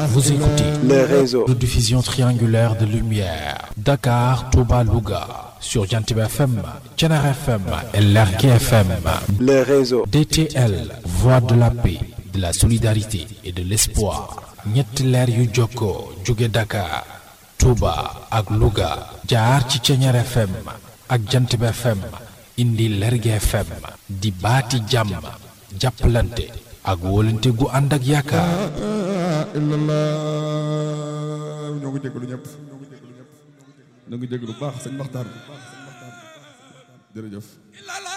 Vous écoutez les réseaux, de diffusion triangulaire de lumière. Dakar, Touba, Louga. Sur Jantib FM, Tchenar FM et Lergue FM. les réseaux, DTL, Voix de la paix, de la solidarité et de l'espoir. ñetti leer yu jokkoo jóge Dakar, Touba ak Louga. jaar ci Tchenar FM ak Jantib FM. indi Lergue FM. di baati jàmm. jàppalante ak wóolante gu ànd ak yaakaar. illallah ñoo ngi jégalu ñëpp ñoo ngi jégalu baax sëñ Maxtaar jërëjëf